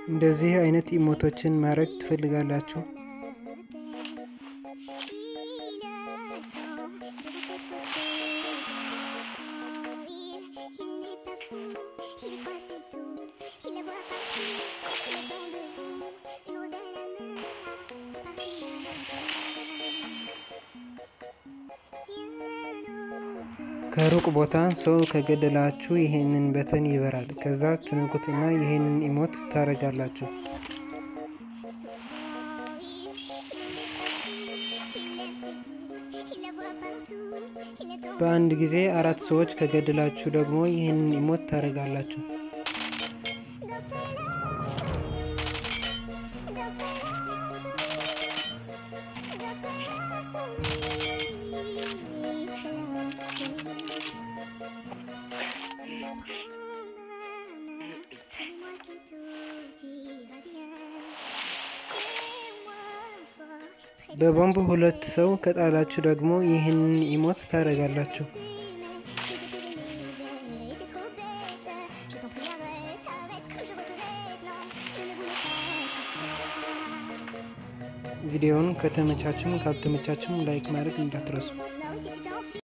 እንደዚህ አይነት ኢሞቶችን ማድረግ ትፈልጋላችሁ? ከሩቅ ቦታ ሰው ከገደላችሁ ይሄንን በተን ይበራል። ከዛ ትነኩትና ይሄንን ኢሞት ታደርጋላችሁ። በአንድ ጊዜ አራት ሰዎች ከገደላችሁ ደግሞ ይህንን ኢሞት ታደርጋላችሁ። በቦምብ ሁለት ሰው ከጣላችሁ ደግሞ ይህንን ኢሞት ታደርጋላችሁ። ቪዲዮውን ከተመቻችም ካልተመቻችም ላይክ ማድረግ እንዳትረሱ።